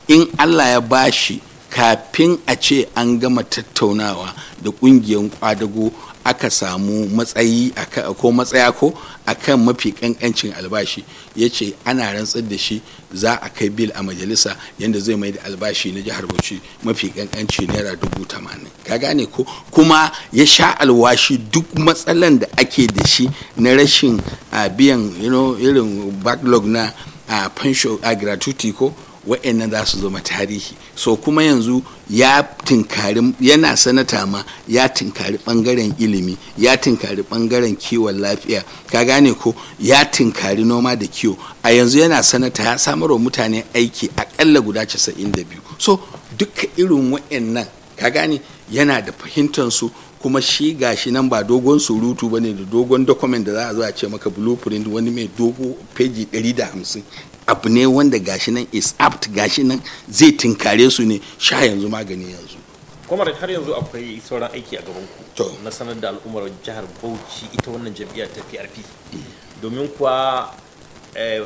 in allah ya bashi kafin a ce an gama tattaunawa da ƙungiyar kwadago aka samu matsayi ko matsaya ko akan mafi kankancin albashi ya ce ana rantsar da shi za a kai bil a majalisa yadda zai mai da albashi na jihar bauchi mafi kankanci naira dubu tamanin ka gane ko kuma ya sha alwashi duk matsalan da ake da shi na rashin biyan irin backlog na pension a gratuity ko wa'annan za su zama tarihi so kuma yanzu ya tinkari yana sanata ma ya tinkari bangaren ilimi ya tinkari bangaren kiwon lafiya ka gane ko ya tinkari noma da kiwo a yanzu yana sanata ya samar wa mutane aiki akalla guda 92 so duka irin wa'annan ka gane yana da fahimtar su kuma shi gashi nan ba dogon surutu bane da dogon document da za a zo a ce maka blueprint wani mai dogo peji 150 abu ne wanda gashi nan is apt gashi nan zai tinkare su ne sha yanzu magani yanzu kuma har yanzu akwai sauran aiki a gaban To. ku na sanar da al'ummar jihar Bauchi ita wannan jam'iyyar ta PRP domin kuwa eh,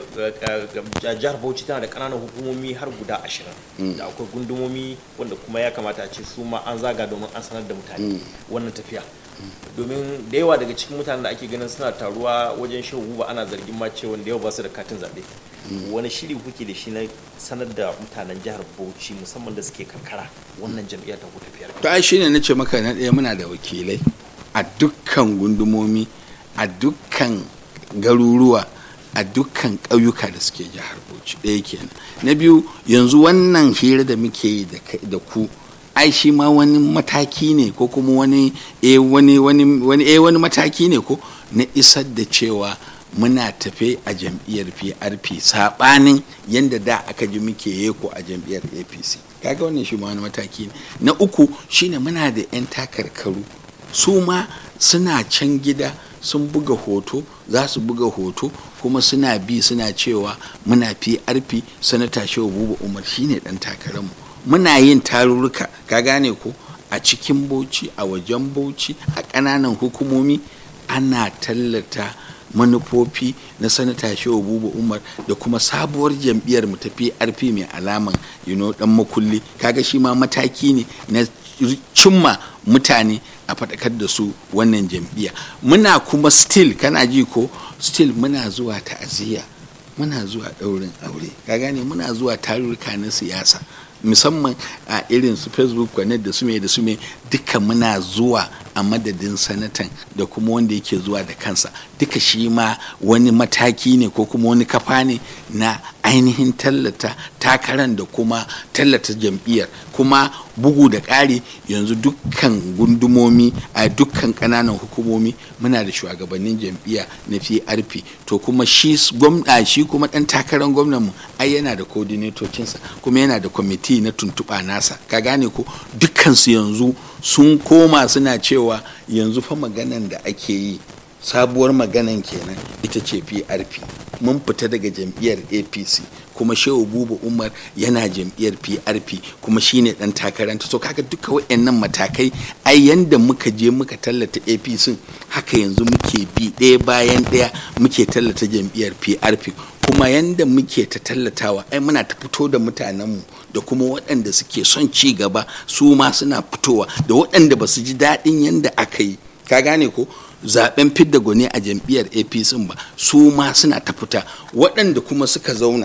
eh, jihar Bauchi tana da ƙananan hukumomi har guda ashirin da akwai gundumomi wanda kuma ya kamata a ce su ma an zaga domin an sanar da mutane wannan tafiya domin da yawa daga cikin mutanen da ake ganin suna taruwa wajen shan guba ana zargin ma cewa da yawa ba su da katin zaɓe wani shiri kuke da shi na sanar da mutanen jihar bauchi musamman da suke karkara wannan jam'iyyar ta ku tafiyar to ai shine nace maka na ɗaya muna da wakilai a dukkan gundumomi a dukkan garuruwa a dukkan ƙauyuka da suke jihar bauchi ɗaya kenan na biyu yanzu wannan hira da muke yi da kai- da ku ai shi ma wani mataki ne ko kuma wani eh wani wani wani eh wani mataki ne ko na isar da cewa muna tafe a jam'iyyar PRP sabanin yadda da aka ji muke yeko a jam'iyyar APC kaga wannan shi ma wani mataki ne na uku shine muna da 'yan takarkaru su ma suna can gida sun buga hoto za su buga hoto kuma suna bi suna cewa muna PRP sanata shehu buba umar shine dan takararmu muna yin tarurruka ka gane ko a cikin bauchi a wajen bauchi a ƙananan hukumomi ana tallata manufofi na sanata shehu buba umar da kuma sabuwar jam'iyyar mu ta prp mai alaman you know, dan makulli kaga shi ma mataki ne na cimma mutane a faɗakar da su wannan jam'iyya muna kuma still kana ji ko still muna zuwa ta'aziyya muna zuwa ɗaurin aure ka gane muna zuwa tarurruka na siyasa musamman a irin su facebook connect da su me da su me duka muna zuwa a madadin sanatan da kuma wanda yake zuwa da kansa duka shi ma wani mataki ne ko kuma wani kafa ne na ainihin tallata takaran da kuma tallata jam'iyyar kuma bugu da ƙari yanzu dukkan gundumomi a dukkan ƙananan hukumomi muna da shugabannin jam'iyya na PRP to kuma shi gwamna shi kuma ɗan takarar gwamnan mu ai yana da coordinatocinsa kuma yana da kwamiti na tuntuɓa nasa ka gane ko dukkansu yanzu sun koma suna cewa yanzu fa maganan da ake yi sabuwar maganan kenan ita ce PRP mun fita daga jam'iyyar APC kuma Shehu Buba Umar yana jam'iyyar PRP kuma shine dan takaranta so kaga duka wayannan matakai ai yanda muka je muka tallata APC haka yanzu muke bi ɗaya bayan ɗaya muke tallata jam'iyyar PRP kuma yanda muke ta tallatawa ai muna ta fito da mutanenmu da kuma waɗanda suke son ci gaba su ma suna fitowa da waɗanda ba su ji daɗin yanda aka yi ka gane ko zaben fidda gwani a jam'iyyar apc ba su ma suna ta fita waɗanda kuma suka zauna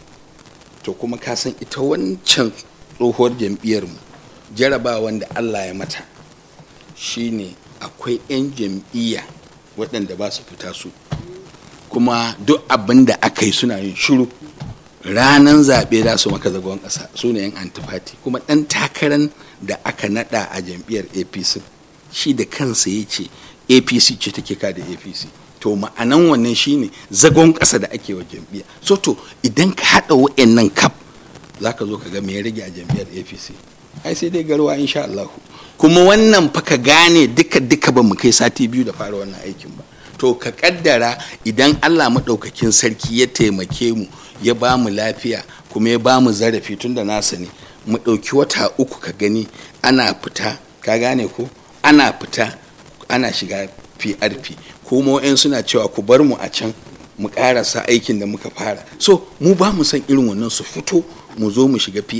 to kuma ka san ita wancan tsohuwar jam'iyyarmu jarabawan da allah ya mata shine akwai 'yan jam'iyya waɗanda ba su fita su kuma duk abin da aka yi suna yin shiru ranar zaɓe za su maka zagon ƙasa su ne 'yan antifati kuma ɗan takarar da aka naɗa a jam'iyyar apc shi da kansa ya ce apc ce take ka da apc to ma'anan wannan shine zagon ƙasa da ake wa jam'iyya so to idan ka haɗa wa'annan kaf za ka zo ka ga me ya rage a jam'iyyar apc ai sai dai garwa insha Allah kuma wannan fa ka gane duka duka ba mu kai sati biyu da fara wannan aikin ba to ka kaddara idan Allah maɗaukakin sarki ya taimake mu ya ba mu lafiya kuma ya ba mu zarafi tun da nasa ne mu ɗauki wata uku ka gani ana fita ka gane ko ana fita ana shiga PRP kuma wa'yan suna cewa ku bar mu a can mu ƙarasa aikin da muka fara so mu ba mu san irin wannan su fito mu zo mu shiga